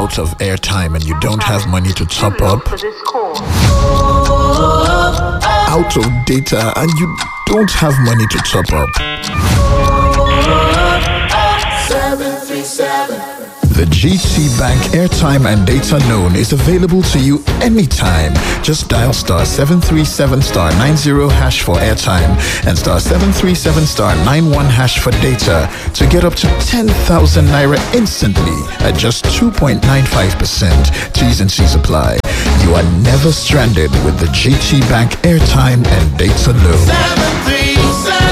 out of airtime and you don't have money to top up, For this call. out of data and you don't have money to top up. The GT Bank airtime and data loan is available to you anytime. Just dial star 737 star 90 hash for airtime and star 737 star 91 hash for data to get up to 10,000 naira instantly at just 2.95%. T's and C's apply. You are never stranded with the GT Bank airtime and data loan.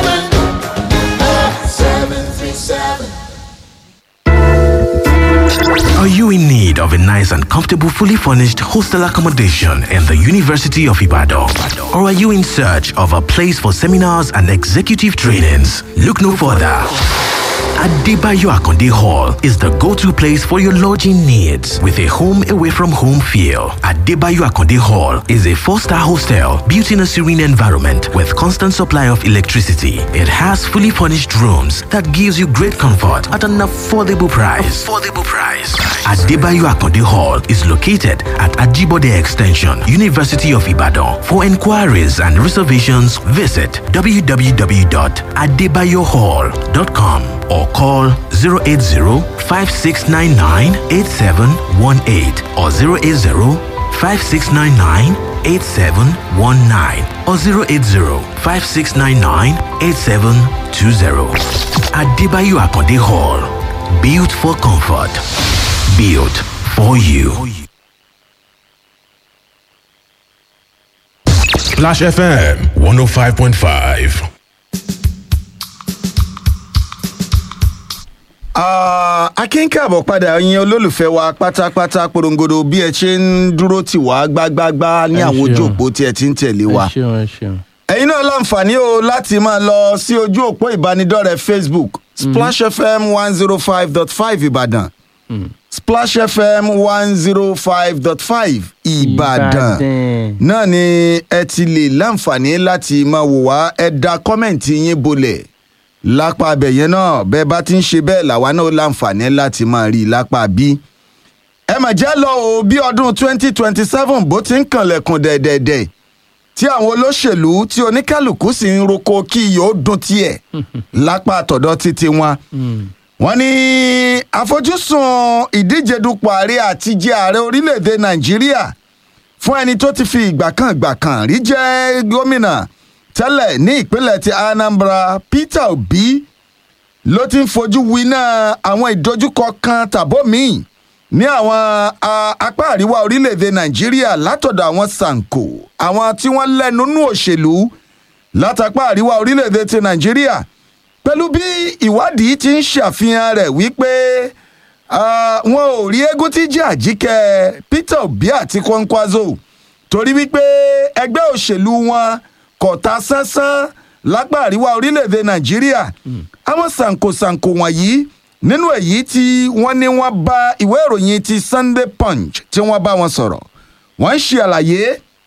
Are you in need of a nice and comfortable, fully furnished hostel accommodation in the University of Ibadan? Or are you in search of a place for seminars and executive trainings? Look no further. Adebayo Akonde Hall is the go-to place for your lodging needs with a home away from home feel. Adebayo Akonde Hall is a four-star hostel built in a serene environment with constant supply of electricity. It has fully furnished rooms that gives you great comfort at an affordable price. Affordable price. Adebayo Akonde Hall is located at Ajibode Extension, University of Ibadan. For inquiries and reservations, visit www.adebayohall.com or call 080-5699-8718 or 080-5699-8719 or 080-5699-8720. Adebayo Akonde Hall. Built for comfort. Built for you. Splash FM 105.5. akínkàbọ̀ padà yin olólùfẹ́ wa pátápátá porongodo bí ẹ ṣe ń dúró tì wá gbágbágbá ní Ẹ àwọn ojú ṣeun. òpó tí ẹ ti ń tẹ̀lé wa. ẹ ṣeun ẹ ṣeun. ẹ̀yin náà láǹfààní o láti máa lọ sí ojú òpó ìbánidọ́rẹ̀ẹ́ facebook splash fm one zero five dot five ìbàdàn splash fm one zero five dot five ìbàdàn Ìbàdàn. náà ni ẹ ti lè láǹfààní láti máa wò wá ẹ da kọ́mẹ̀ntì yín bolẹ̀ lápá abẹ yẹn náà bẹ́ẹ̀ bá ti ń ṣe bẹ́ẹ̀ làwa náà láǹfààní láti máa rí i lápá bí. ẹ mà jẹ́ lọ o bí ọdún twenty twenty seven bó ti ń kànlẹ̀kùn dẹ̀dẹ̀dẹ̀ tí àwọn olóṣèlú tí oníkálukú sì ń roko kí yóò dún tiẹ̀ lápá àtọ̀dọ̀ títí wọn. wọ́n ní àfojúsùn ìdíje dupò ààrẹ àti jẹ ààrẹ orílẹ̀-èdè nàìjíríà fún ẹni tó ti fi ìgbà kan ìgbà kan rí jẹ́ gómìnà tẹ́lẹ̀ ní ìpínlẹ̀ ti anambra peter obi ló ti ń fojú winá àwọn ìdojúkọ kan tàbó míì ní àwọn a, apá àríwá orílẹ̀-èdè nàìjíríà látọ̀dọ̀ àwọn sanko àwọn tí wọ́n lẹ́nu nú òṣèlú látàpá àríwá orílẹ̀-èdè ti nàìjíríà pẹ̀lú bí ìwádìí ti ń ṣàfihàn rẹ̀ wípé ah, wọn ò rí eégún tí jẹ́ àjíkẹ́ peter obi àti kwankwaso torí wípé ẹgbẹ́ òṣèlú wọn kò ta sánsán lápá àríwá orílẹ̀-èdè nàìjíríà àwọn sànkosànko wọ̀nyí nínú èyí tí wọ́n ní wọ́n bá ìwé ìròyìn ti sunday punch tí wọ́n bá wọn sọ̀rọ̀ wọ́n ń ṣe àlàyé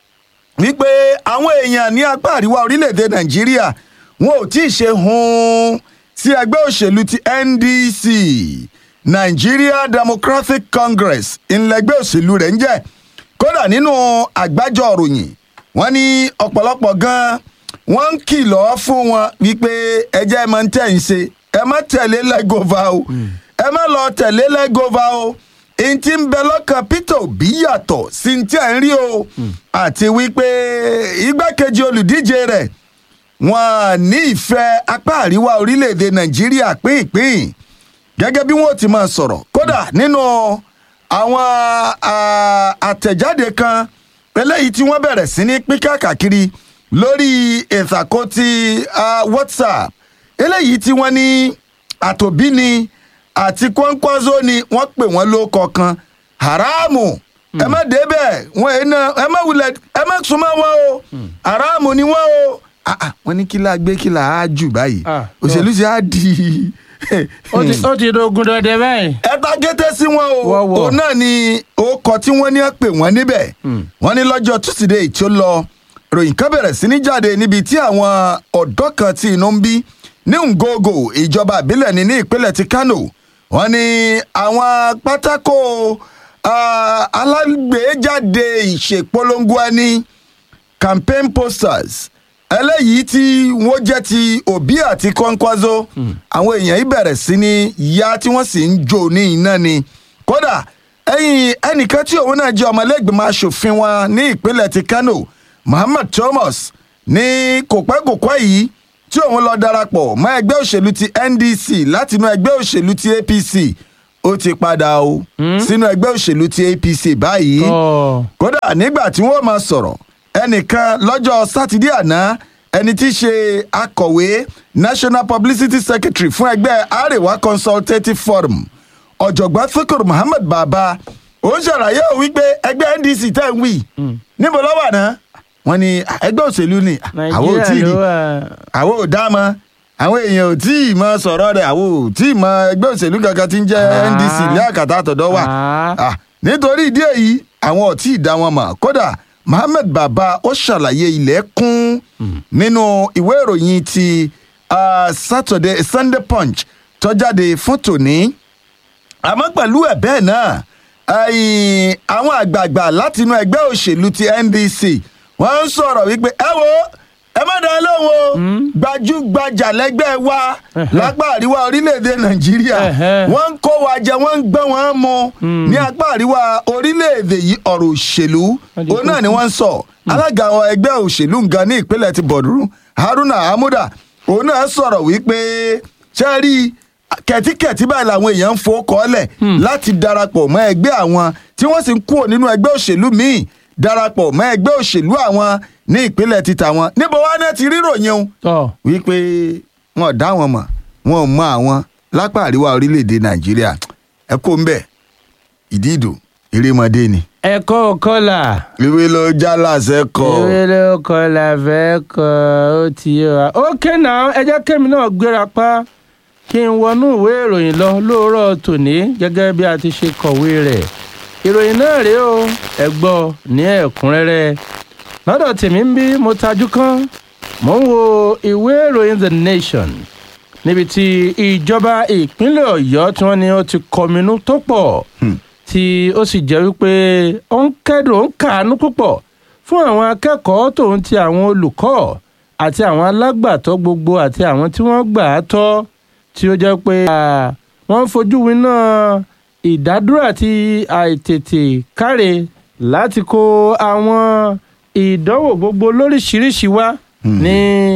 wípé àwọn èèyàn ní apá àríwá orílẹ̀-èdè nàìjíríà wọn ò tí ì ṣe hun sí ẹgbẹ́ òṣèlú ti ndc nigeria democratic congress ìlẹ́gbẹ́ òṣèlú rẹ̀ ń jẹ́ kódà nínú àgbájọ òròyìn wọ́n ní ọ̀pọ̀lọpọ̀ gan-an wọ́n ń kìlọ̀ fún wọn wípé ẹjẹ́ ẹ máa ń tẹ̀ ń ṣe ẹ má tẹ̀lé lẹ́gọ̀ọ́fà o ẹ má lọ tẹ̀lé lẹ́gọ̀ọ́fà o èyí tí ń bẹ lọ́kàn peter obi yàtọ̀ sí ti ẹ̀ ń rí o àti wípé igbákejì olùdíje rẹ̀ wọn ní ìfẹ́ apá àríwá orílẹ̀-èdè nàìjíríà pínpín gẹ́gẹ́ bí wọ́n ti máa sọ̀rọ̀ kódà nínú àwọn ah, àtẹ̀jáde kan eléyìí tí wọ́n bẹ̀rẹ̀ sí ní pín káàkiri lórí ìtàkùntì ah, whatsapp eléyìí tí wọ́n ní àtòbí ni àti kọ́ńkọ́ńzó ni wọ́n pè wọ́n ló kọ̀ọ̀kan haramu ẹ má débẹ̀ wọ́n ẹ̀ náà ẹ má wulẹ̀ ẹ má súnmọ́ wọn o haramu ni wọ́n o Ah, ah, wọ́n ní kí la gbé kí la á jù báyìí Ah, òṣèlú ṣe á di ó ti ó ti dogun dọdẹ báyìí. ẹ ta kété sí wọn o Wọ́wọ́. òun náà ni orúkọ tí wọ́n ní pè wọ́n níbẹ̀ wọ́n ní lọ́jọ́ tusidee tí ó lọ ròyìn kan bẹ̀rẹ̀ sí ní jáde níbi tí àwọn ọ̀dọ́ kan tí inú ń bí ní ngogo ìjọba ìbílẹ̀ ní ní ìpínlẹ̀ ti kano wọ́n ní àwọn pátákó ah, alágbèéjáde ìṣèpolongo ẹni campaign posters eléyìí tí wọ́n jẹ́ ti òbí àti kọ́ńkwázó àwọn èèyàn yìí bẹ̀rẹ̀ sí ní ya tí wọ́n sì ń jó ní iná ni kódà ẹ̀yìn ẹnìkan tí òun náà jẹ́ ọmọlẹ́gbẹ̀mọ asòfin wọn ní ìpínlẹ̀ ti kano muhammad thomas ní kòpẹ́kòpẹ́ yìí tí òun lọ darapọ̀ mọ́ ẹgbẹ́ òṣèlú ti ndc látinú ẹgbẹ́ òṣèlú ti apc ó ti padà o sínú ẹgbẹ́ òṣèlú ti apc báyìí Tọ́. kódà nígbà tí wọ́n máa sọ̀rọ̀ ẹnìkan lọ́jọ́ sátidé àná ẹni tí í ṣe akọ̀wé national publicity secretary fún ẹgbẹ́ arewa consultative forum ọ̀jọ̀gbọ́n fikir muhammed baba ó ń ṣàlàyé òun wípé ẹgbẹ́ ndc tẹ̀ ń wí níbo lọ́wọ́ àná wọ́n ní ẹgbẹ́ òṣèlú ni àwọn ò tí ì nàìjíríà rí ló wà. àwọn ò dá mọ àwọn èèyàn ò tí ì mọ sọ̀rọ̀ rẹ̀ àwọn ò tí ì mọ ẹgbẹ́ òṣèlú kankan tí ń jẹ́ Ah. ndc ní àkàtà àtọ̀dọ́ wa Ah. Ah, nítorí ìdí èyí àwọn ò tí ì dá wọn mọ̀ kódà mohammed baba ó ṣàlàyé ilẹ̀ kún nínú ìwé ìròyìn ti ah, saturday sunday punch tó jáde fún tòní àmọ́ pẹ̀lú ẹ̀ bẹ́ẹ̀ náà ẹ̀yìn àwọn àgbààgbà látinú ẹgbẹ́ òṣèlú ti ndc wọ́n ń sọ̀rọ̀ wípé ẹ wo ẹ má dá lóhùn o gbajúgbajà lẹ́gbẹ́ wa lápá àríwá orílẹ̀-èdè nàìjíríà Ẹ̀hẹ́. wọ́n ń kó wa jẹ wọ́n ń gbọ́n wọn mu ní apá àríwá orílẹ̀-èdè yìí ọ̀rọ̀ òṣèlú di òun náà ni wọ́n ń sọ alága àwọn ẹgbẹ́ òṣèlú nǹkan ní ìpínlẹ̀ ti bọ̀dúrú haruna hamuda òun náà sọ̀rọ̀ wípé ṣe rí kẹ̀tíkẹ̀tí báyìí làwọn èèyàn ń fowó kọ́lẹ̀ láti darapọ̀ mọ́ ẹgbẹ́ àwọn tí wọ́n sì ń kúrò nínú ẹgbẹ́ òṣèlú míì darapọ̀ mọ́ ẹgbẹ́ òṣèlú àwọn ní ìpínlẹ̀ ti tàwọn níbo wá náà ti ríròyìn o tọ́ wípé wọn ò dá wọn mọ̀ wọn ò mọ àwọn lápá àríwá orílẹ̀-èdè nàìjíríà ẹ kó ń bẹ̀ ìdí ìdò erémọdé ni ẹ̀kọ́ kọ́là ìwé ló já láṣẹ kọ ìwé ló kọ́là fẹ́ kọ́ ó ti yé wa. ókè náà ẹ jẹ́ kémi náà gbéra pa kí n wọnú ìwé ìròyìn lọ lóòrọ̀ tòní gẹ́gẹ́ bí a ti ṣe kọ̀wé rẹ̀ ìròyìn náà rèé o ẹ gbọ́ ní ẹ̀kúnrẹ́rẹ́ lọ́dọ̀ tèmi ń bí mo tajú kán mò ń wo ìwé ìròyìn the nation níbi tí ìjọba ìpínlẹ̀ ọ̀yọ́ tí wọ́n ní ó ti kọminú tó pọ̀ tí ó sì jẹ́ wípé ó ń kẹ́dùn ó ń kàánú púpọ̀ fún àwọn akẹ́kọ̀ọ́ tòun ti àwọn olùkọ́ àti àwọn alágbàtọ́ gbogbo àti àwọn tí wọ́n gbà á tọ́ tí ó jẹ́ pé à, wọ́n ń fojú winá ìdádúró àti àìtètè káre láti kó àwọn ìdánwò gbogbo lóríṣiríṣi wá ní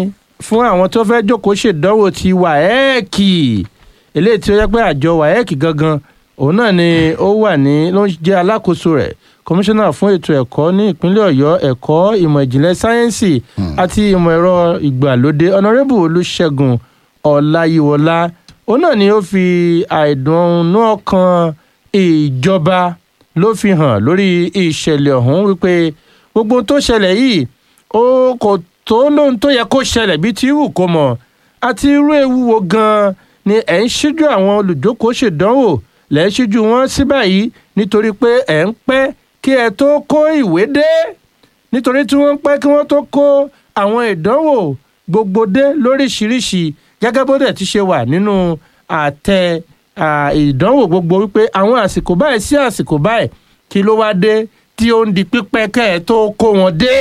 fún àwọn tó fẹ́ jókòó ṣèdánwò ti wàhẹ́ẹ̀kì eléyìí tí ó yẹ pé àjọ wàhẹ́ẹ̀kì gangan òun náà ni ó wà ní ló ń jẹ́ alákòóso rẹ̀ kọmíṣánná fún ètò ẹ̀kọ́ ní ìpínlẹ̀ ọ̀yọ́ ẹ̀kọ́ ìmọ̀ ìjìnlẹ̀ sáyẹ́ǹsì àti ìmọ̀ ẹ̀rọ ìgbàlódé ọ̀nàrẹ́bù olùṣègùn ọ̀làyíwọlá òun náà ni ó fi àìdùnnú ọkàn ìjọba ló fi hàn lórí ìṣẹ̀lẹ̀ ọ̀hún wípé gbogbo ohun tó ṣẹlẹ̀ yìí ó kò tó lóhun tó yẹ kó ṣẹlẹ̀ bíi ti wù kó mọ̀ àti irú ewu wo gan-an ni ẹ̀ ń ṣíjú àwọn olùjókòó ṣèdánwò lẹ́ ń ṣíjú wọn sí báyìí nítorí pé ẹ̀ ń pẹ́ kí ẹ tó kó ìwé dé nítorí tí wọ́n ń pẹ́ kí wọ́n tó kó àwọn ìdánwò gbogbo dé lóríṣiríṣi gẹ́gẹ́ bó dẹ̀ ti ṣe wà nínú àtẹ à, ìdánwò gbogbo wípé àwọn àsìkò báyìí sí àsìkò báyìí kí ló wá dé tí ó ń di pípẹ́ kẹ́ ẹ tó kó wọn dé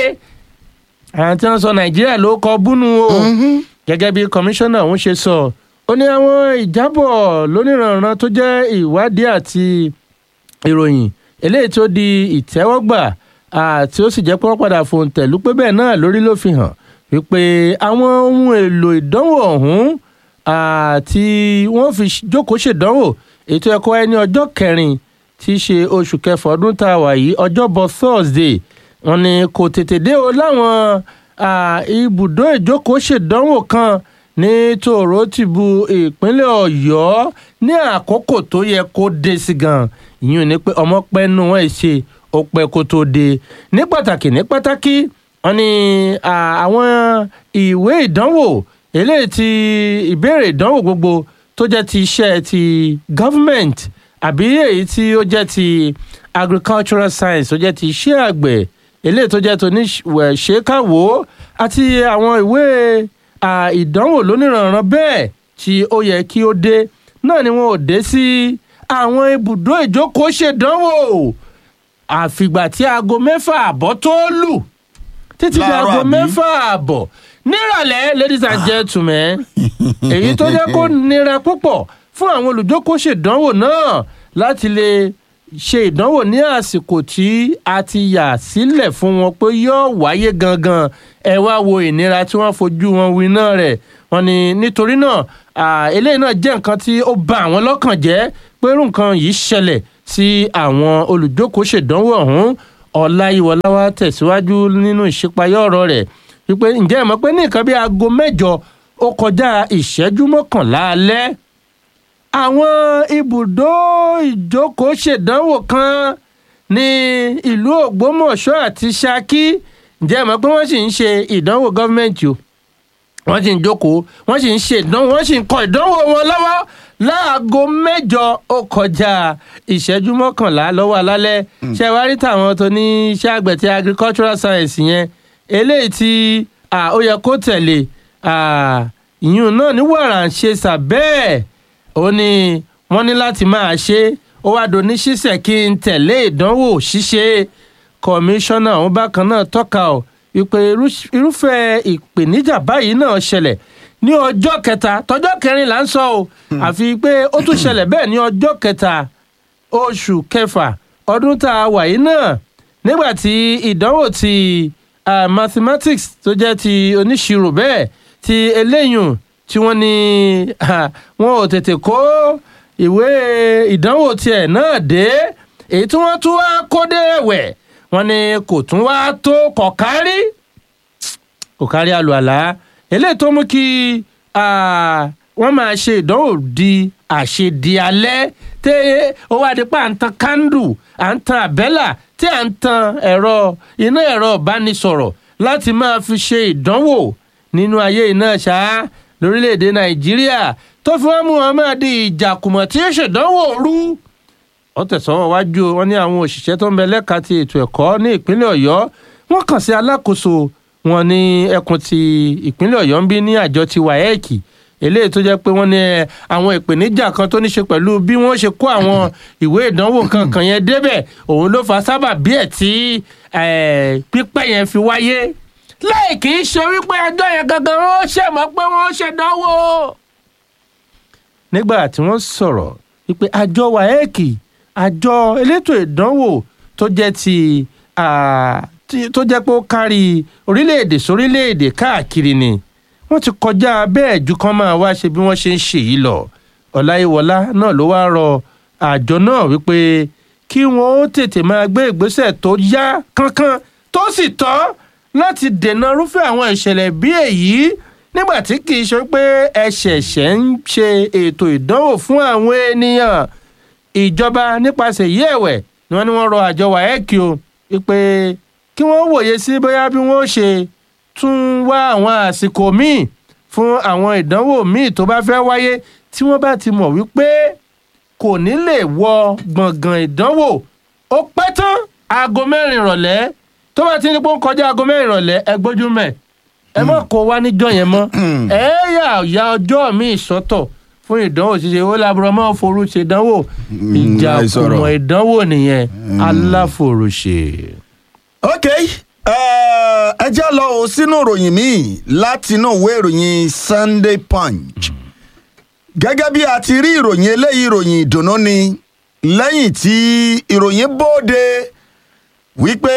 àwọn tí wọ́n sọ nàìjíríà ló kọ búnú o gẹ́gẹ́ bí kọmíṣánná ọ̀hún ṣe sọ ó ní àwọn ìjábọ̀ lóníranran tó jẹ́ ìwádìí àti ìròyìn eléyìí tó di ìtẹ́wọ́gbà àti ó sì jẹ́ pé wọ́n padà fòǹtẹ̀lú pé bẹ́ẹ̀ náà lórí ló fi hàn wípé àwọn ohun èlò ìdánwò ọ̀hún àti wọ́n fi jókòó ṣèdánwò ètò ẹ̀kọ́ ẹni ọjọ́ kẹrin tí í ṣe oṣù kẹfà ọdún tá a wà yìí ọjọ́bọ̀ thursday wọ́n ní kò tètè dé o láwọn à, ibùdó ìjókòó ṣèdánwò kan ní tòró tìbú ìpínlẹ̀ ọ̀yọ́ ní àkókò tó yẹ kó dé sí gan ìyún ni pé ọmọ pẹ́ nù wọ́n ẹ̀ ṣe ó pẹ́ kó tó dé ní pàtàkì ní pàtàkì wọ́n ní à, àwọn ìwé ìdánwò eléyìí ti ìbéèrè ìdánwò gbogbo tó jẹ́ ti iṣẹ́ ti government àbí èyí tí ó jẹ́ ti agricultural science tó jẹ́ ti iṣẹ́ àgbẹ̀ eléyìí tó jẹ́ tó ní ṣèkàwó àti àwọn ìwé à, ìdánwò lóníranran bẹ́ẹ̀ tí ó yẹ kí ó dé náà ni wọn ò dé sí àwọn ibùdó ìjókòó ṣèdánwò àfìgbà tí aago mẹ́fà àbọ̀ tó lù títí di Láàárọ̀ aago àbí? mẹ́fà àbọ̀ nírọ̀lẹ́ ladies and gentlemen èyí tó jẹ́ kó nira púpọ̀ fún àwọn olùjókòó ṣèdánwò náà láti lè ṣe ìdánwò ní àsìkò tí a ti yà sílẹ̀ fún wọn pé yóò wáyé gangan ẹ wá wo ìnira tí wọ́n fojú wọn wí náà rẹ̀ wọ́n ní nítorí náà à, eléyìí náà jẹ́ nǹkan tí ó bà àwọn lọ́kàn jẹ́ pé irú nǹkan yìí ṣẹlẹ̀ sí àwọn olùjókòó ṣèdánwò ọ̀hún ọláyíwọlá wa tẹ̀síwájú nínú ìṣípayá ọ̀rọ̀ rẹ̀ wípé ǹjẹ́ ẹ mọ̀ pé ní nǹkan bí aago mẹ́jọ ó kọjá ìṣẹ́jú mọ́kànlá alẹ́ àwọn ibùdó ìjókòó ṣèdánwò kan ní ìlú ògbómọ̀ṣọ́ àti ṣákí ǹjẹ́ ẹ mọ̀ pé wọ́n sì ń ṣe ìdánwò gọ́fìmẹ̀ntì o wọ́n sì ń jókòó wọ́n sì ń ṣe ìdánwò wọ́n sì ń kọ ìdánwò wọn lọ́wọ́ láago mẹ́jọ ó kọjá ìṣẹ́jú mọ́kànlá lọ́wọ́ alálẹ́ ṣe wá rí tàwọn tó ní iṣẹ́ àgbẹ̀ tí agricultural science yẹn eléyìí tí à, ó yẹ kó tẹ̀lé à, ìyún náà ní wàrà ń ṣe sàbẹ́ẹ̀ ó ní wọ́n ní láti máa ṣe ó wá doni ṣíṣẹ́ kí n tẹ̀lé ìdánwò ṣíṣe kọmíṣánná ọ̀hún bákan náà tọ́ka ọ̀ wípé irú- irúfẹ́ ìpèníjà báyìí náà ṣẹlẹ̀ ní ọjọ́ kẹta tọjọ́ kẹrin là ń sọ o àfi pé ó tún ṣẹlẹ̀ bẹ́ẹ̀ ní ọjọ́ kẹta oṣù kẹfà ọdún tá a wà yìí náà nígbà tí ìdánwò ti ah, mathematics tó jẹ́ ti oníṣirò bẹ́ẹ̀ ti eléyùn tí wọ́n ní ah, wọn ò tètè kó ìwé ìdánwò tiẹ̀ náà dé èyí tí wọ́n tún wá kó dé ẹ̀wẹ̀ wọ́n ní kò tún wá tó kọ̀kárí kò kárí àlùalá eléyìí tó mú kí ah, wọ́n máa ṣe ìdánwò di àṣedì alẹ́ tẹ́ ó wá di pa à ń tan kándù à ń tan àbẹ́là tí à ń tan ẹ̀rọ iná ẹ̀rọ ìbánisọ̀rọ̀ láti máa fi ṣe ìdánwò nínú ayé iná ṣá lórílẹ̀‐èdè nàìjíríà tó fi wọ́n mú wọn máa di ìjàkùmọ̀ tí ó ṣèdánwò rú wọ́n tẹ̀sán wájú wọn ní àwọn òṣìṣẹ́ tó ń bẹ lẹ́ka ti ètò ẹ̀kọ́ ní ìpínlẹ̀ ọ̀yọ́ wọ́n kàn sí alákòóso wọn ní ẹkùn ti ìpínlẹ̀ ọ̀yọ́ ń bí ní àjọ ti wáyẹ́ẹ̀kì eléyìí tó jẹ́ pé wọ́n ní ẹ, àwọn ìpèníjà kan tó ní ṣe pẹ̀lú bí wọ́n ṣe kó àwọn ìwé ìdánwò kankan yẹn débẹ̀ òun ló fa sábà bí ẹ̀ tí eh, pípẹ́ yẹn fi wáyé láì kì í ṣe wípé ẹjọ́ yẹn gangan wọ́n ṣẹ̀mọ́ pé wọ́n ṣèdánwò nígbà tí wọ́n sọ̀rọ̀ wípé àjọ wáyẹ́ẹ̀kì àjọ elétò ìdánwò tó jẹ́ ti ah, tí- tó jẹ́ pé ó kárí orílẹ̀-èdè sórílẹ̀-èdè káàkiri ni wọ́n ti kọjá bẹ́ẹ̀ ju kan máa wá ṣe bí wọ́n ṣe ń ṣe yìí lọ ọláyíwọlá náà ló wá rọ àjọ náà wípé kí wọ́n ó tètè máa gbé ìgbésẹ̀ tó yá kánkán tó sì tọ́ láti dènà irúfẹ́ àwọn ìṣẹ̀lẹ̀ bí èyí nígbà tí kì í ṣe pé ẹ ṣẹ̀ṣẹ̀ ń ṣe ètò ìdánwò fún àwọn ènìyàn ìjọba nípasẹ̀ yí ẹ̀wẹ̀ ni wọ́n ní wọ́n rọ àjọ wáyẹ́kì o wípé kí wọ́n wòye sí bóyá bí wọ́n ṣe tún wá àwọn àsìkò míì fún àwọn ìdánwò míì tó bá fẹ́ wáyé tí wọ́n bá ti mọ̀ wípé kò ní lè wọ gbọ̀ngàn ìdánwò ó pẹ́ tán aago mẹ́rin ìrọ̀lẹ́ tó bá ti ní pé ó ń kọjá aago mẹ́rin ìrọ̀lẹ́ ẹ gbójú mẹ́ ẹ mọ̀ kó wá níjọ́ yẹn mọ́ ẹ yà ya ọjọ́ míì sọ́tọ̀ fún ìdánwò ṣíṣe ó lábúrò mọ́ forú ṣe ìdánwò ìjà àìsọ̀rọ̀. kùmọ̀ ìdánwò nìyẹn aláforùṣe. ok eh, ẹ já lọ o sínú ìròyìn míì látinú ìwé ìròyìn sunday punch gẹ́gẹ́ bí a ti rí ìròyìn eléyìí ìròyìn ìdùnnú ni lẹ́yìn tí ìròyìn bóde wípé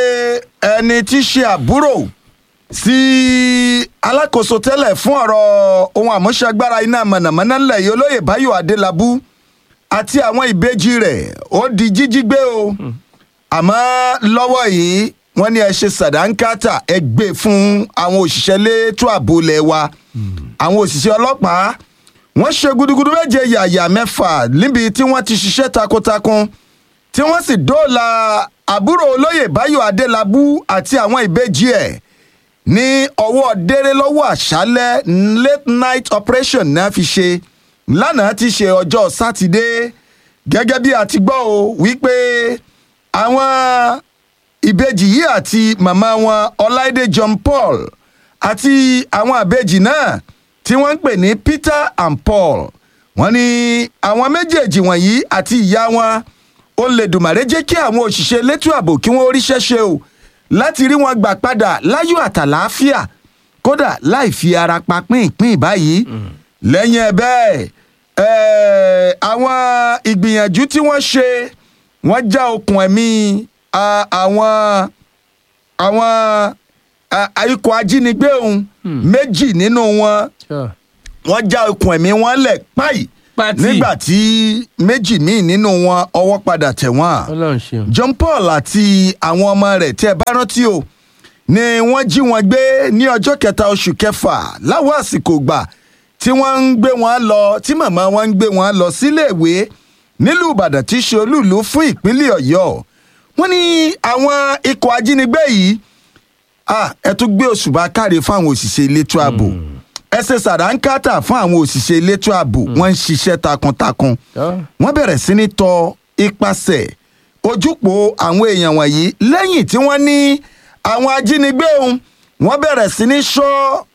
ẹni tí í ṣe àbúrò sí alákòóso tẹ́lẹ̀ fún ọ̀rọ̀ ohun àmúṣagbára iná mọ̀nàmọ́ná ńlẹ̀ yìí olóyè báyọ̀ adélábù àti àwọn ìbejì rẹ̀ ó di jíjí gbé o àmọ́ lọ́wọ́ yìí wọ́n ní ẹ ṣe sàdánkátà ẹ gbé fún àwọn òṣìṣẹ́ létò ààbò ilẹ̀ wa àwọn òṣìṣẹ́ ọlọ́pàá wọ́n ṣe gudugudu méje yàyà mẹ́fà níbi tí wọ́n ti ṣiṣẹ́ takuntakun tí wọ́n sì dóòlà àbúrò olóyè báyọ̀ adélábù àti àwọn ìbejì ẹ̀ ní ọwọ́ déré lọ́wọ́ àṣálẹ́ late night operation náà fi ṣe lánàá ti ṣe ọjọ́ sátidé gẹ́gẹ́ bí a ti gbọ́ o wípé àwọn ìbejì yìí àti màmá wọn ọláìdé john paul àti àwọn àbejì náà tí wọ́n ń pè ní peter and paul wọ́n ní àwọn méjèèjì wọ̀nyí àti ìyá wọn ó lè dùmàrè jẹ́ kí àwọn òṣìṣẹ́ elétò ààbò kí wọ́n ríṣẹ́ ṣe o láti rí wọn gbà padà láyọ̀ àtàlàáfíà kódà láì fi ara pa pínpín báyìí lẹ́yìn ẹ̀ bẹ́ẹ̀ eh, àwọn ìgbìyànjú tí wọ́n ṣe wọ́n já okùn ẹ̀mí ah, àwọn àwọn ah, ikọ̀ ajínigbé òun méjì nínú wọn Sure. wọ́n já okùn ẹ̀mí wọn lẹ̀ páì Pátì. nígbà tí méjì míì nínú wọn ọwọ́ padà tẹ̀ wọ́n. ọlọ́run ṣeun. John Paul àti àwọn ọmọ rẹ̀ tẹ́ ẹ bá rántí o ni wọ́n jí wọn gbé ní ọjọ́ kẹta oṣù kẹfà láwọn àsìkò gbà tí wọ́n ń gbé wọn lọ tí màmá wọn ń gbé wọn lọ síléèwé nílùú Ìbàdàn tí í ṣe olúùlú fún ìpínlẹ̀ Ọ̀yọ́ wọ́n ní àwọn ikọ̀ ajínigbé yìí ah, ẹ tún gbé òṣùbà káre fáwọn òṣìṣẹ́ elétò ààbò ẹ ṣe sàdánkátà fún àwọn òṣìṣẹ́ elétò ààbò wọ́n ń ṣiṣẹ́ takuntakun Sure. wọ́n bẹ̀rẹ̀ sí ní tọ ipasẹ̀ ojúpò àwọn èèyàn wọ̀nyí lẹ́yìn tí wọ́n ní àwọn ajínigbé òun wọ́n bẹ̀rẹ̀ sí ní ṣọ́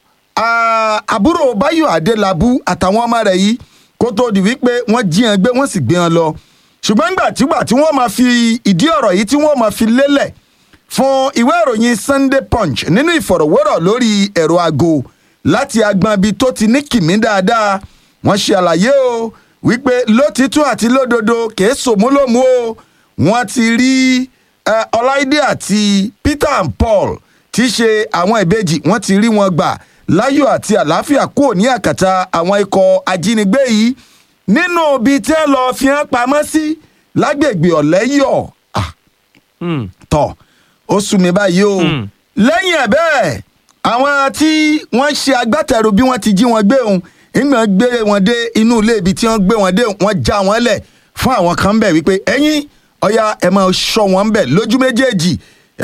ah, àbúrò Báyọ̀ Adélábù àtàwọn ọmọ rẹ̀ yìí kó tó di wípé wọ́n jí wọn gbé wọ́n sì gbé wọn lọ ṣùgbọ́n nígbà tígbà tí wọ́n máa fi ìdí ọ̀rọ̀ yìí tí wọ́n máa fi lélẹ̀ fún ìwé ìròyìn Sunday Punch nínú ìfọ̀rọ̀wérọ̀ lórí ẹ̀rọ aago láti agbọn ibi tó ti ní kìmí dáadáa wọ́n ṣe àlàyé o wípé lótìtú àti lódodo kìí sòmúlòmù o wọ́n ti rí eh, Ọláìdé àti Peter and Paul tí í ṣe àwọn ìbejì wọ́n ti rí wọn gbà láyọ̀ àti àlàáfíà kúrò ní àkàtà àwọn ikọ̀ ajínigbé yìí nínú ibi tẹ́ lọ fi hàn pamọ́ sí lágbègbè ọ̀lẹ́yọ̀ ah, Hmm. tọ̀ ó sú mi báyìí o lẹ́yìn ẹ̀ bẹ́ẹ̀ àwọn tí wọ́n ṣe agbátẹrù bí wọ́n ti jí wọn gbé òun ìgbà gbé wọn dé inú ilé ibi tí wọ́n gbé wọn dé wọ́n já wọn lẹ̀ fún àwọn kan bẹ̀ wípé ẹ̀yin ọ̀ya ẹ̀ máa ṣọ́ wọn bẹ̀ lójú méjèèjì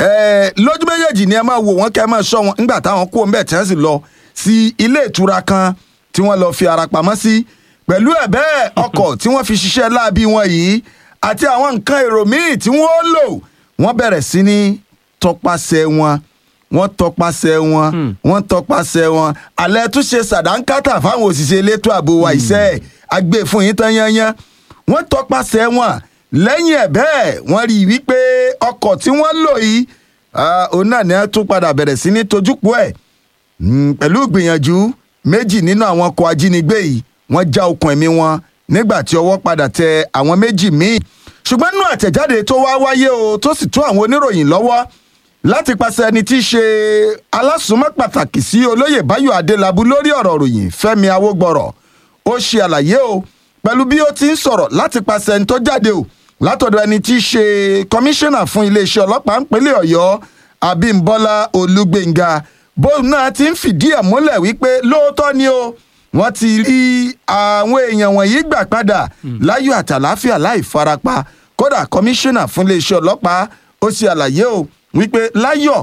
ẹ̀ lójú méjèèjì ni ẹ máa wò wọ́n kẹ́ ẹ máa ṣọ́ wọn nígbà táwọn kú òun bẹ̀ tí wọ́n sì lọ sí ilé ìtura kan tí wọ́n lọ fi ara pamọ́ sí pẹ̀lú ẹ̀ bẹ́ẹ̀ ọkọ̀ tí wọ́n fi ṣiṣẹ́ láabi wọn yìí àti àwọn nǹkan èrò míì tí wọ́n lò wọ́n bẹ̀rẹ̀ sí ní tọpasẹ̀ wọn wọ́n tọpasẹ̀ wọn wọ́n tọpasẹ̀ wọn alẹ́ tún ṣe sàdánkátà fáwọn òṣìṣẹ́ elétò ààbò wa ìṣe àgbè fún yín tán yányán wọ́n tọpasẹ̀ wọn lẹ́yìn ẹ̀ bẹ́ẹ̀ wọ́n rí i wípé ọkọ̀ tí wọ́n lò yìí ah, òun náà ni wọ́n tún padà bẹ̀rẹ̀ sí ní tojúpọ̀ ẹ̀ Mm, pẹ̀lú ìgbìyànjú méjì nínú àwọn ọkọ̀ ajínigbé yìí wọ́n já okùn ẹ̀mí wọn nígbà tí ọwọ́ padà tẹ àwọn méjì míì ṣùgbọ́n nínú àtẹ̀jáde tó wá wáyé o tó sì tó àwọn oníròyìn lọ́wọ́ láti pàṣẹ ẹni tí í ṣe alásùnmọ́ pàtàkì sí olóyè báyọ̀ adélábù lórí ọ̀rọ̀ ròyìn fẹ́mi awógbọ̀rọ̀ ó ṣe àlàyé o pẹ̀lú bí ó ti ń sọ̀rọ̀ láti pàṣẹ ẹni tó jáde o látọ̀dọ̀ ẹni tí í ṣe kọmíṣánná fún iléeṣẹ́ ọlọ́pàá ńpínlẹ̀ ọ̀yọ́ abímbọ́lá olúgbénga bóun náà ti ń fìdí ẹ̀ múlẹ̀ wípé lóòótọ́ ni o wọ́n ti rí àwọn èèyàn wọ̀nyí gbà padà láyọ̀ àtàláfíà láì farapa kódà kọmíṣánná fún iléeṣẹ́ ọlọ́pàá ó ṣe àlàyé o wípé láyọ̀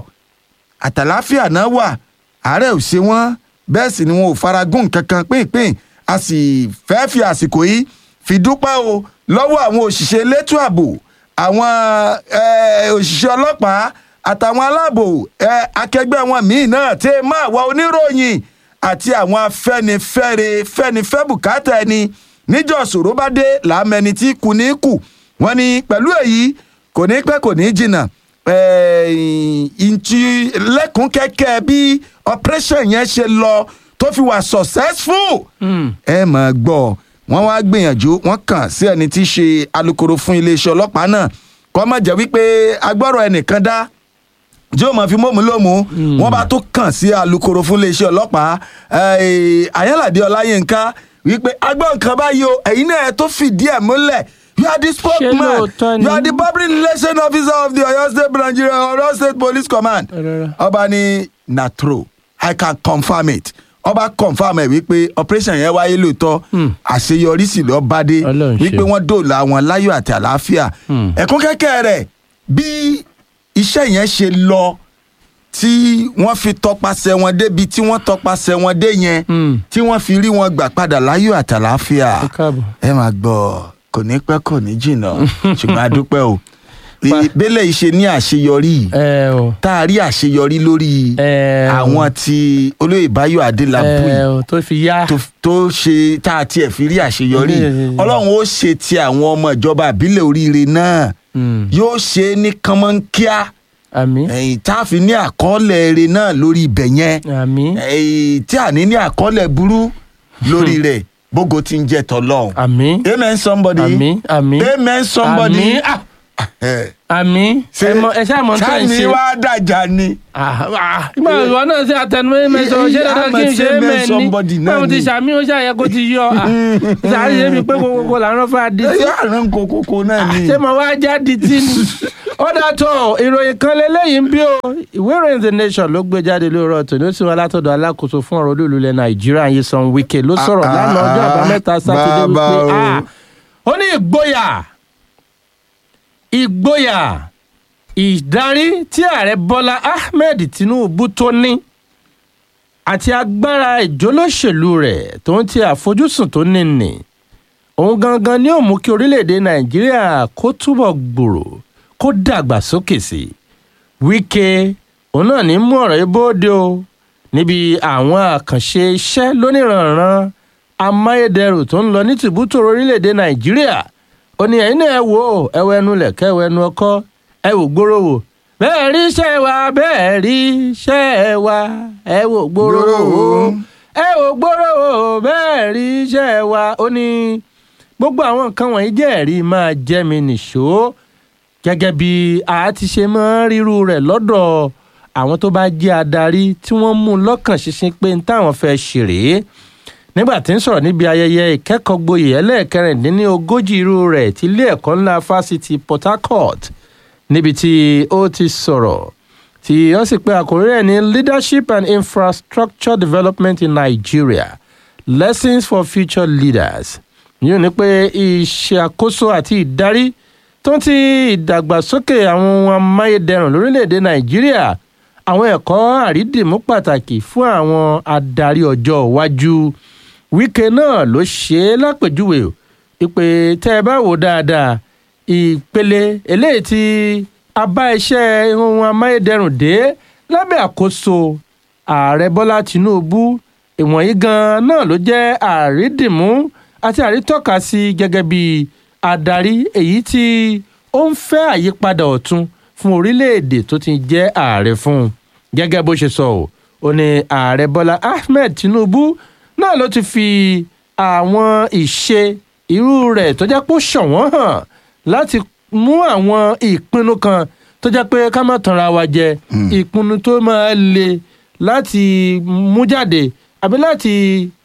àtàláfíà náà wà àárẹ̀ ò ṣe wọ́n bẹ́ẹ̀ sì ni wọn ò faragún kankan pínpín a sì fẹ́ fi àsìkò yìí fi dúpẹ́ o lọ́wọ́ àwọn òṣìṣẹ́ elétò ààbò àwọn eh, òṣìṣẹ́ ọlọ́pàá àtàwọn aláàbò eh, akẹgbẹ́ wọn míì náà tẹ́ ẹ máa wá oníròyìn àti àwọn afẹ́nifẹ́re fẹ́nifẹ́ bùkátà ẹni níjọ́ ṣòro bá dé làámẹni tí kù ní kù wọ́n ní pẹ̀lú èyí kò ní pẹ́ kò ní jìnnà ìntì lẹ́kùn kẹ́kẹ́ bí operation yẹn ṣe lọ tó fi wà successful ẹ máa gbọ́ wọ́n wá gbìyànjú wọ́n kàn sí ẹni tí í ṣe alukoro fún iléeṣẹ́ ọlọ́pàá náà kó má jẹ́ wípé agbọ́rọ̀ ẹnìkan dá tí ó máa fi mọ́mú lómú wọ́n bá tó kàn sí alukoro fún iléeṣẹ́ ọlọ́pàá ayálàdé ọláyínká wípé agbọ́n nǹkan báyìí o ẹ̀yin náà ẹ tó fìdí ẹ̀ múlẹ̀ you are the spokesman lóòótọ́ ni? you are the public relation officer of the Oyo State Nigeria Oyo State Police Command Rárá. ọba ní na true I can confirm it ọba confirm ẹ wípé operation yẹn wáyé lóòótọ́ àṣeyọrí sì lọ bá dé Ọlọ́run wípé ṣeun. wọ́n dòòlà wọn láyọ̀ àti àlàáfíà ẹ̀kún kẹ́kẹ́ rẹ̀ bí iṣẹ́ yẹn ṣe lọ tí wọ́n fi tọpasẹ̀ wọn débi tí wọ́n tọpasẹ̀ wọn dé yẹn Mm. tí wọ́n fi rí wọn gbà padà láyọ̀ àti àlàáfíà Ẹ káàbọ̀. ẹ máa gbọ́ kò ní pẹ́ kò ní jìnnà ṣùgbọ́n a dúpẹ́ o pé bẹ́lẹ̀ ìṣe ní àṣeyọrí yìí ẹ o tá a rí àṣeyọrí lórí ẹ o àwọn tí olóyè báyọ̀ adélábù ẹ yìí o tó fi yá tó tó ṣe tá a tiẹ̀ fi rí àṣeyọrí Mm. ọlọ́run ó ṣe ti àwọn ọmọ ìjọba àbílẹ̀ oríire náà Mm. yóò ṣe é ní kánmọ́nkíá àmì ẹ̀yìn tá a fi ní àkọọ́lẹ̀ eré náà lórí ibẹ̀ yẹn àmì ẹ̀yìn tí a ní ní àkọọ́lẹ̀ burú lórí rẹ̀ bógo ti ń jẹ́ tọ́lọ́run. àmì amen somebody. àmì àmì amen somebody. àmì ah, Eh, àmì ṣe ẹ mọ ẹ ṣáà mọ tó ń sáàmì ṣe. wá dàjà ni. Ah, ah, ìgbà ìwọ náà ṣe àtẹnumọ́ mẹ́sàn-án ṣé dandan kí n ṣe é Amen somebody mẹ́ni náà báwo ti ni. ṣàmì ó ṣàyẹ kó ti yọ ṣàlàyé ṣe mi pé kókókó làwọn fẹ́ di sí. yóò rán kokoko náà ni. ṣé mo wá jáde tí ni. ó dàtọ̀ ìròyìn kan lélẹ́yìí ń bí o ìwé ìròyìn the nation ló gbé jáde lóòrọ̀ tòní ó sì wá látọ̀dọ̀ alákòóso fún ọ̀rọ̀ olú ilẹ̀ nàìjíríà Nyesom Wike ló sọ̀rọ̀ Ah, lánàá ọjọ́ ah, àbámẹ́ta sátidé bàbá wípé o. ah, ó ní ìgboyà ìgboyà ìdarí tí ààrẹ bọ́lá ahmed tinubu tó ní àti agbára ìjólóṣèlú rẹ̀ tó ń ti àfojúsùn tó ní nì òun gangan ni ó mú kí orílẹ̀-èdè nàìjíríà kó túbọ̀ gbòòrò kó dàgbà sókè sí i wíkẹ́ òun náà ní mú ọ̀rọ̀ yìí bóde o níbi àwọn àkànṣe iṣẹ́ lóníranran amáyédẹrùn tó ń lọ ní tìbútòrò orílẹ̀-èdè nàìjíríà ó ní ẹ̀yin náà ẹ wò ó ẹ wọ ẹnu lẹ̀kẹ́ ẹ wọ ẹnu ọkọ́ ẹ wò gbòòrò wò bẹ́ẹ̀ rí iṣẹ́ wa bẹ́ẹ̀ rí iṣẹ́ wa ẹ wò gbòòrò wò ẹ wò gbòòrò wò bẹ́ẹ̀ rí iṣẹ́ wa ó ní gbogbo àwọn nǹkan wọ̀nyí jẹ́ ẹ̀rí máa jẹ́ mi nìṣó gẹ́gẹ́ bí a ti ṣe máa ń ríru rẹ̀ lọ́dọ̀ àwọn tó bá jẹ́ adarí tí wọ́n mú un lọ́kàn ṣinṣin pé n táwọn fẹ́ ṣe rèé nígbà tí ń sọ̀rọ̀ níbi ayẹyẹ ìkẹ́kọ̀ọ́ gboyè ẹlẹ́ẹ̀kẹrìndínlógójì irú rẹ̀ ti ilé ẹ̀kọ́ ńlá fásitì Port Harcourt níbi tí ó ti sọ̀rọ̀ tí ó sì pé àkórí rẹ̀ ní leadership and infrastructure development in Nigeria lessons for future leaders yóò ní pé ìṣàkóso àti ìdarí tó ń ti ìdàgbàsókè àwọn ohun amáyédẹrùn lórílẹ̀‐èdè Nàìjíríà àwọn ẹ̀kọ́ àrídìmú pàtàkì fún àwọn adarí ọjọ́ iwájú Wike náà ló ṣe é lápèjúwe o ìpè tẹ́ ẹ bá wò dáadáa ìpele eléyìí tí a bá iṣẹ́ ohun amáyédẹrùn dé lábẹ́ àkóso ààrẹ Bọ́lá Tinubu ìwọ̀nyí gan-an náà ló jẹ́ àrídìmú àti àrítọ́ka sí gẹ́gẹ́ bí adarí èyí tí ó ń fẹ́ àyípadà ọ̀tun fún orílẹ̀-èdè tó ti jẹ́ ààrẹ fún un gẹ́gẹ́ bó ṣe sọ ọ́ ó ní ààrẹ Bọ́lá Ahmed Tinubu náà ló ti fi àwọn ìṣe irú rẹ̀ tó jẹ́ pé ó ṣọ̀wọ́n hàn láti mú àwọn ìpinnu kan tó jẹ́ pé ká má tanra wa jẹ ìpinnu tó máa le láti mú jáde àbí láti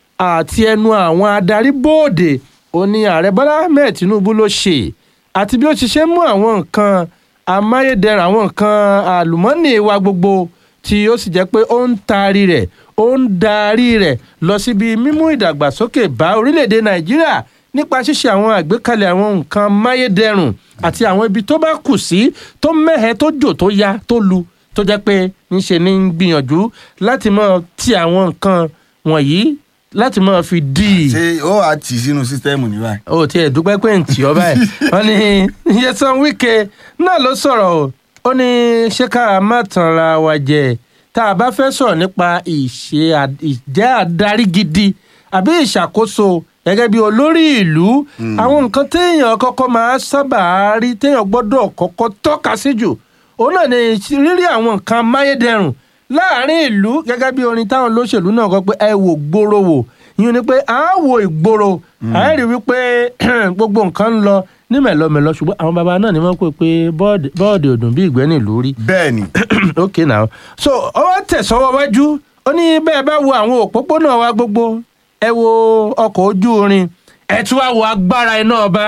àti ẹnu àwọn adarí bóòdè ó ní ààrẹ Bọ́lá Ahmed Tinubu ló ṣe àti bí ó ti ṣe mú àwọn nǹkan amáyédẹrùn àwọn nǹkan àlùmọ́nì wa gbogbo tí ó sì jẹ́ pé ó ń taari rẹ̀ ó ń darí rẹ̀ lọ síbi mímú ìdàgbàsókè bá orílẹ̀-èdè Nàìjíríà nípa ṣíṣe àwọn àgbékalẹ̀ àwọn nǹkan amáyédẹrùn àti àwọn ibi tó bá kù sí tó mẹ́hẹ tó jò tó ya tó lu tó jẹ́ pé ńṣe ní ń gbìyànjú láti máa ti àwọn nǹkan wọ̀nyí láti máa fi dì í ṣé ó wàá tì sínú sísítẹ́ẹ̀mù ní báyìí. ó tiẹ̀ dúpẹ́ pé ń tì ọ́ báyìí wọ́n ní Nyesom Wike náà ló sọ̀rọ̀ o ó ní ṣé ká má tanra wa jẹ tá a bá fẹ́ sọ̀rọ̀ nípa ìṣe à- ìjẹ́ adarí gidi àbí ìṣàkóso gẹ́gẹ́ bí olórí ìlú àwọn nǹkan téèyàn kọ́kọ́ máa sábà rí téèyàn gbọ́dọ̀ kọ́kọ́ tọ́ka sí jù òun náà ni rírí àwọn nǹkan amáyédẹrùn láàrin ìlú gẹ́gẹ́ bí orin táwọn olóṣèlú náà kọ pé ẹ wò gbòòrò wò yín ni pé à á wo ìgboro à á rí wípé gbogbo nǹkan ń lọ ní mẹ̀lọmẹ̀lọ ṣùgbọ́n àwọn baba náà ni wọ́n pè pé bọ́ọ̀dì bọ́ọ̀dì òdùn bí ìgbẹ́ nílùú rí bẹ́ẹ̀ ni ok now so ó wá tẹ̀sọ́wọ́ wájú ó ní bẹ́ẹ̀ bá wo àwọn òpópónà wa gbogbo ẹ wo ọkọ̀ ojú irin ẹ tún wá wo agbára iná ọba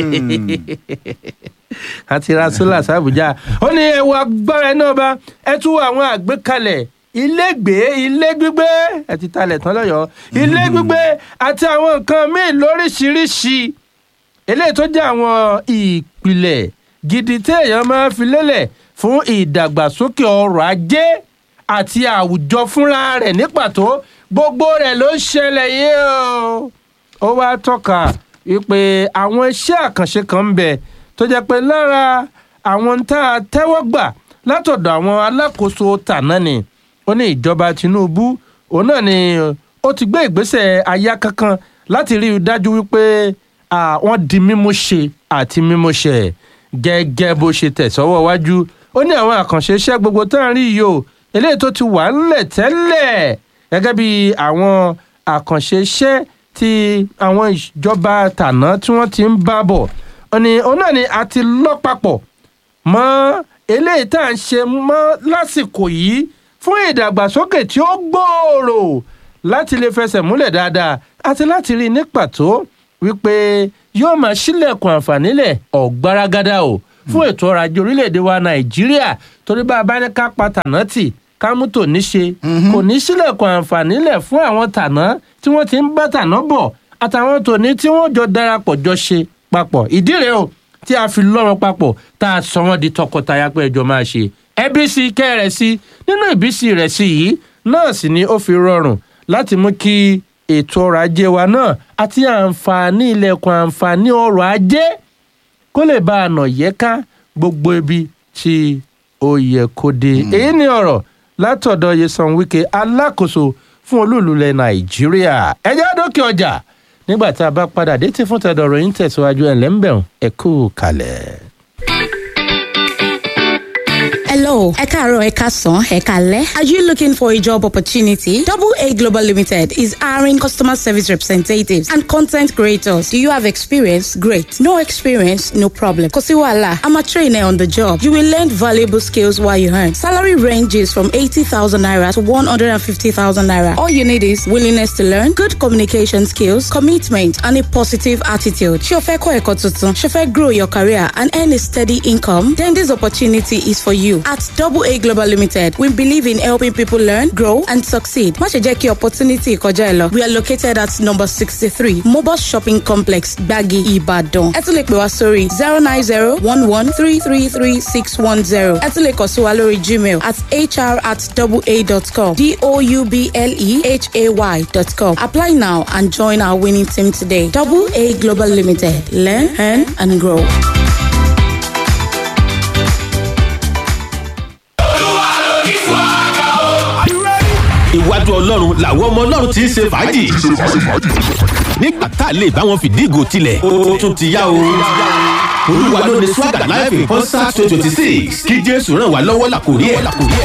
àti rasula sàbújá ó ní ẹ wo agbára iná ọba ẹ tún wo àwọn àgbékalẹ̀ ilégbèé ilé gbígbé ẹ ti talẹ̀ tán lọ́yọ̀ọ́ ilé gbígbé àti àwọn nǹkan míì lóríṣiríṣi eléyìí tó jẹ́ àwọn ìpìlẹ̀ gidi téèyàn máa fi lélẹ̀ fún ìdàgbàsókè ọrọ̀ ajé àti àwùjọ fúnra rẹ̀ ní pàtó gbogbo rẹ̀ ló ń ṣẹlẹ̀ yìí o. ó wá tọ́ka wípé àwọn iṣẹ́ àkànṣe kan ń bẹ tó jẹ́ pé lára àwọn ń tá a tẹ́wọ́ gbà látọ̀dọ̀ àwọn alákòóso tàná ni ó ní ìjọba tinubu òun náà ni ó ti gbé ìgbésẹ̀ aya kankan láti rí i dájú wípé wọ́n di mímú ṣe àti mímú ṣe gẹ́gẹ́ bó ṣe tẹ̀sọ́wọ́ wájú ó ní àwọn àkànṣe iṣẹ́ gbogbo tá à ń rí yìí o eléyìí tó ti wà ńlẹ̀ tẹ́lẹ̀ gẹ́gẹ́ bí àwọn àkànṣe iṣẹ́ tí àwọn ìjọba tàná tí wọ́n ti ń bá bọ̀ ọ̀nì òun náà ni a ti lọ́ papọ̀ mọ́ eléyìí tá à ń ṣe mọ́ lásìkò yìí fún ìdàgbàsókè tí ó gbòòrò láti lè fẹsẹ̀ múlẹ̀ dáadáa àti láti rí i ní pàtó wípé yóò máa ṣílẹ̀kùn àǹfààní lẹ̀ ọ̀gbárágádá o fún ètò ọrọ̀ ajé orílẹ̀-èdè wa nàìjíríà torí bá a bá ní ká pa tàná tì ká mú tò ní ṣe kò ní sílẹ̀kùn àǹfààní lẹ̀ fún àwọn tàná tí wọ́n ti ń bá tàná bọ̀ àtàwọn tòní tí wọ́n jọ darapọ̀ jọ ṣe papọ̀ ìdí rèé o tí a fi lọ́rọ̀ papọ̀ tá a sọ wọ́n di tọkọtaya pé ẹjọ́ máa ṣe ẹbí sí kẹ́rẹ̀ sí nínú ìbísí rẹ̀ sí yìí náà sì ni ó fi rọrùn láti mú kí ètò ọrọ̀ ajé wa náà àti àǹfààní ilẹ̀kùn àǹfààní ọrọ̀ ajé kó lè bá a nà yẹ́ká gbogbo ibi tí ó yẹ kó dé. èyí ni ọ̀rọ̀ látọ̀dọ̀ yesan wike alákòóso fún olúùlúlẹ̀ nàìjíríà ẹjẹ́ àdókè ọjà nígbà tá a bá padà dé tí fún tẹ̀dọ̀rọ̀ yín tẹ̀síwájú ẹ̀ lẹ́ńbẹ̀rún ẹ kú kalẹ̀. Hello, Ekaro Ekason, Ekale. Are you looking for a job opportunity? Double A Global Limited is hiring customer service representatives and content creators. Do you have experience? Great. No experience? No problem. Kosiwala, I'm a trainer on the job. You will learn valuable skills while you earn. Salary ranges from 80,000 naira to 150,000 naira. All you need is willingness to learn, good communication skills, commitment, and a positive attitude. Shofe Eko Tuntun, Shofe grow your career and earn a steady income, then this opportunity is for you. At Double A Global Limited, we believe in helping people learn, grow, and succeed. Má ṣe jẹ́ kí opportunity kọjá ẹ lọ. We are located at number sixty-three Mobile Shopping Complex, Gbagi, Ibadan. Ẹ tún lè pè wá sórí zero nine zero one one three three three six one zero. Ẹ tún lè kàn sí wa lórí Gmail at hr at double a dot com d-o-u-b-l-e-h-a-y dot com. Apply now and join our winning team today. Double A Global Limited. Learn, earn, and grow. iwájú ọlọ́run làwọn ọmọ ọlọ́run ti ń ṣe fàájì. nígbà tá a lè bá wọn fìdí ìgò tilẹ̀ ó tún ti yá o. olúwa ló ní swagger live in concert twenty twenty six kí jésù ràn wá lọ́wọ́ làkòrí ẹ̀.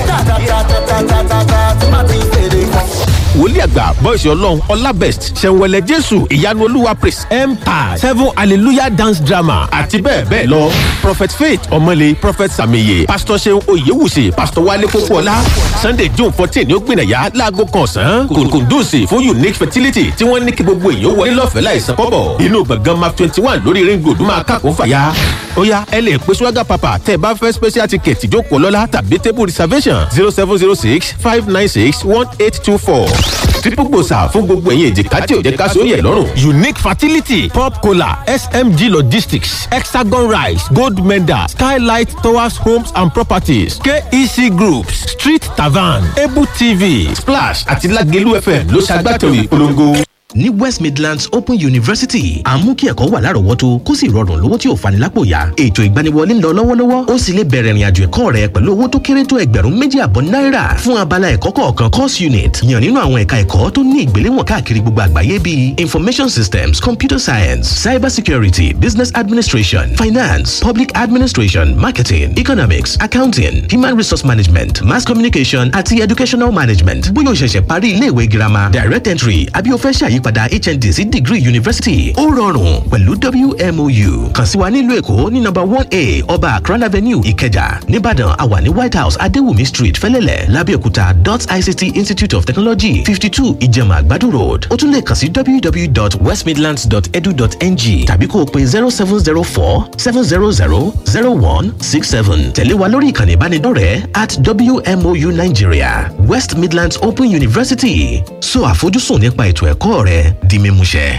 wòlíì àgbà bọ́ìsì ọlọ́run ọlábẹ́st ṣẹ̀wẹ̀lẹ̀ jésù ìyanu olúwa praise empire seven hallelujah dance drama àti bẹ́ẹ̀ bẹ́ẹ̀ lọ. prophet faith ọmọlé prophet sàmìyẹ pastor seun oyewusi pastor wale kókóọlá sunday june fourteen ní ó gbìnàyà láago kan ọ̀sán kùndùsì fún unique fertility tí wọ́n ní kí gbogbo èèyàn wọlé lọ́fẹ̀ẹ́ láìsan kọ́bọ̀ inú gbọ̀ngàn map twenty one lórí ring road máa kàkó fàyà. ó yá ẹ lè pe swagger papa tẹ́ ẹ bá fẹ́ special ticket ìjókòó lọ́la tàbí table reservation zero seven zero six five nine six one eight two four triple gbòòsà fún gbogbo ẹ̀yìn èjìká tí ò jẹ́ ká sóyè lọ́rùn. unique fertility pop cola smg logistics hexagon rice gold medal skylight towers homes and properties kec groups street tavern able tv splash àti lagelu fm ló ṣàgbàtẹ̀wé ìpolongo ní west midlands open university à ń mú kí ẹ̀kọ́ wà lárọ̀ọ́wọ́tó kó sì rọrùn lówó tí ò fani lápò ya ètò ìgbaniwọlé ń lọ lọ́wọ́lọ́wọ́ ó sì lè bẹ̀rẹ̀ ìrìnàjò ẹ̀kọ́ rẹ pẹ̀lú owó tó kéré tó ẹgbẹ̀rún méjì àbọ̀ náírà fún abala ẹ̀kọ́ kọ̀ọ̀kan course unit yàn nínú àwọn ẹ̀ka ẹ̀kọ́ tó ní ìgbéléwọ̀n káàkiri gbogbo àgbáyé bíi information systems computer science cyber security business administration finance public administration marketing economics accounting human resource management mass communication àti educational management bóyá o ṣẹ̀ṣẹ̀ parí iléèwé girama direct entry àbí o fẹ́ ṣàyí ìyípadà hnd sí degree university ó rọrùn pẹ̀lú wmou kàn sí wa nílùú èkó ní nọmba one a ọba akran avenue ìkẹjà nìbàdàn àwà ní white house adéwùmí street fẹlẹ́lẹ̀ lábẹ́òkúta dot ict institute of technology fifty two ìjẹ̀mà àgbàdo road ó tún lè kàn sí www.westmidlands.edu.ng tàbí kó o pe zero seven zero four seven zero zero zero one six seven tẹ̀lé wa lórí ìkànnì ìbánidọ́rẹ̀ẹ́ at wmou nigeria west midlands open university so àfojúsùn nípa ètò ẹ̀kọ́ rẹ di mímúṣẹ.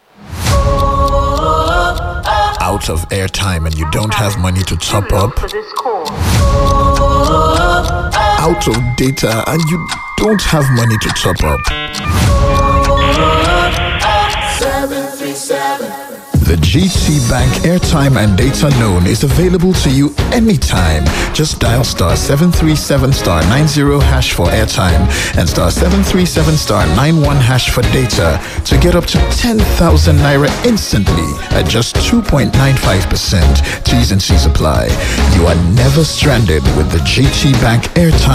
Out of airtime and you don't have money to top up. Out of data and you don't have money to top up. The GT Bank airtime and data loan is available to you anytime. Just dial star 737 star 90 hash for airtime and star 737 star 91 hash for data to get up to 10,000 naira instantly at just 2.95%. T's and C's apply. You are never stranded with the GT Bank airtime